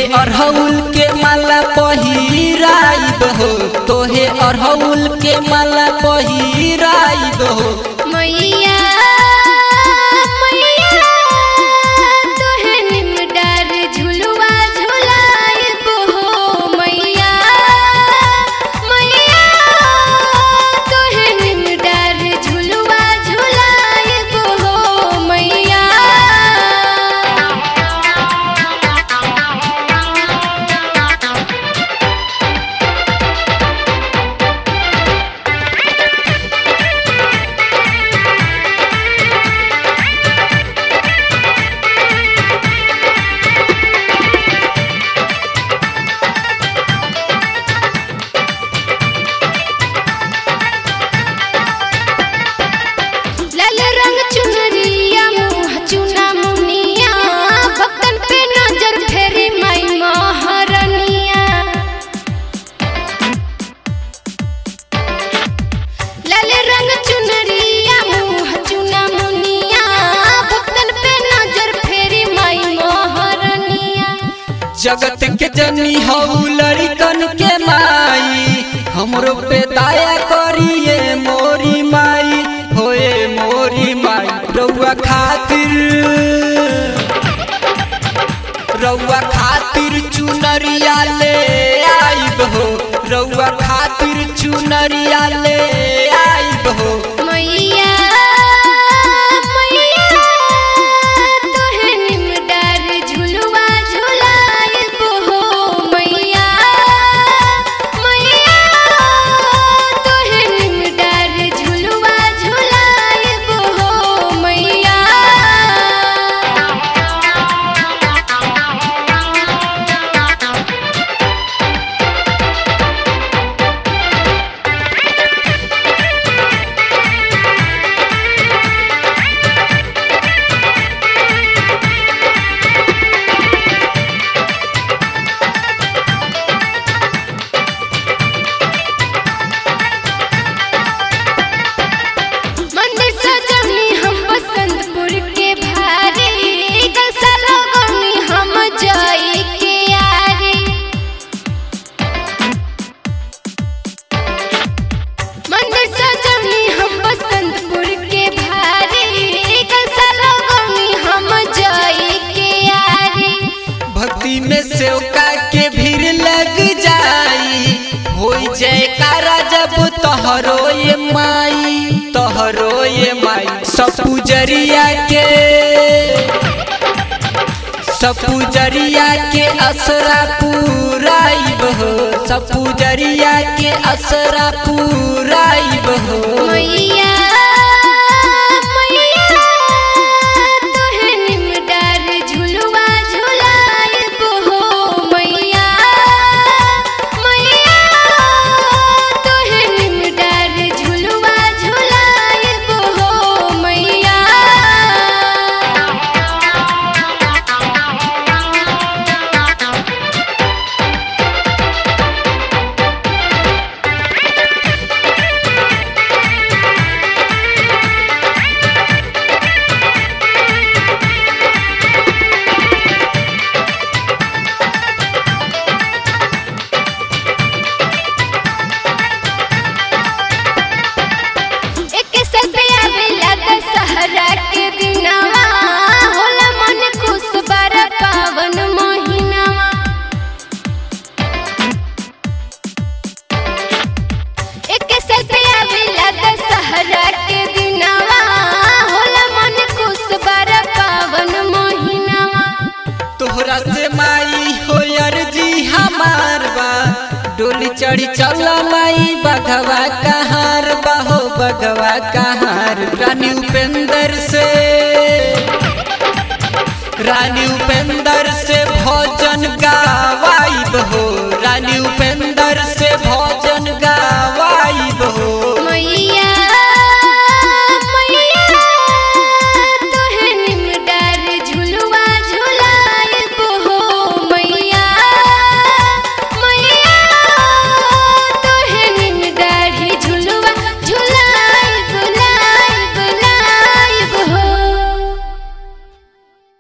अरहुल के माला पहिराइब हो तोहे अरहुल के माला पहिराइब हो मैया मैया तोहे निमडार झुलुआ झुलाइब हो मैया मैया तोहे निमडार झुलुआ झुलाइब हो मैया लाल रंग चुनरिया मुँह चुना मुनिया भक्तन पे नजर फेरी माई महारनिया लाल रंग चुनरिया मुँह चुना मुनिया भक्तन पे नजर फेरी माई महारनिया जगत के जनी हऊ लड़कन के माई हमरो पे दया करिए मोरी माई होए मोरी माई रउआ खातिर रउआ खातिर चुनरिया ले आइब हो रउआ खातिर चुनरिया ले आइब हो मैया मैया तोहे निमडार झुलुआ झुलाइब हो मैया मैया तोहे निमडार झुलुआ झुलाइब हो मैया मंदिर सजनी हम बसंतपुर के भारे कलसा लगनी हम जाई के यारे मंदिर सजनी हम बसंतपुर के भारे कलसा लगनी हम जाई के यारे भक्ति में सेवका के भीड़ लग जाई होई जयकारा जब तोहरो ये माई तोहरो ये माई सब पुजरिया के सब पुजरिया के असरा पुराइब हो सब पुजरिया के असरा पुराइब हो मैया मैया तोहे निमडार झुलुआ झुलाइब हो मैया मैया तोहे निमडार झुलुआ झुलाइब हो मैया एक सबे आवेला दशहरा के दिनवा होला मन खुश बार पावन महीनावा एक सबे आवेला दशहरा के दिनवा होला मन खुश बार पावन महीनावा तोहरा से माई हो अर्जी हमार बा डोली चढ़ी चल माई बघवा कहार बा हो बघवा कहार रानी उपेंद्र से रानी उपेंद्र